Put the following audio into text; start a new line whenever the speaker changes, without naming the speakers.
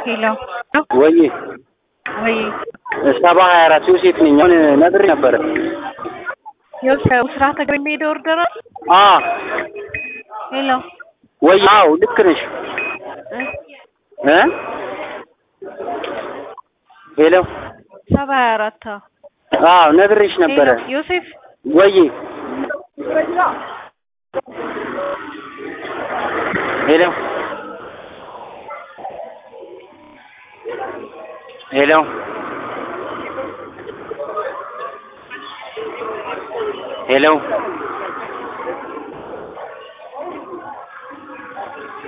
ሄሎ
ወይ
ወይ
ሰባ ሀያ አራት ዮሴፍ ነኝ። አሁን ነግሬ ነበረ።
የው ስራ ተገቢ የሚሄደው ኦርደር
አ
ሄሎ
ወይ አዎ ልክ ነሽ እ ሄሎ
ሰባ ሀያ አራት
አዎ ነግሬሽ ነበረ።
ዮሴፍ
ወይ ሄሎ ሄሎ ሄሎ